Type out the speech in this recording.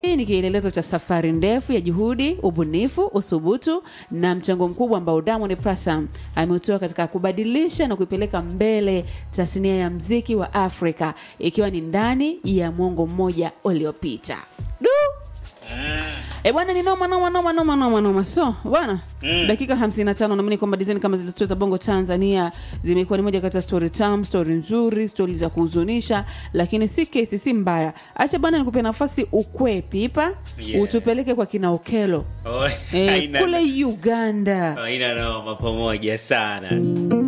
Hii ni kielelezo cha safari ndefu ya juhudi, ubunifu, uthubutu na mchango mkubwa ambao Diamond Platnumz ameutoa katika kubadilisha na kuipeleka mbele tasnia ya mziki wa Afrika ikiwa ni ndani ya mwongo mmoja uliopita. Du! E bwana ni noma noma noma noma noma noma. So, bwana, Mm. dakika 55 naamini kwamba design kama zile story za Bongo Tanzania zimekuwa ni moja kati ya story tamu, story nzuri, story za kuhuzunisha, lakini si kesi si mbaya. Acha bwana nikupe nafasi ukwe pipa, Yeah. utupeleke kwa kina Okelo. Oh, Eh, haina- kule Uganda. haina noma pamoja sana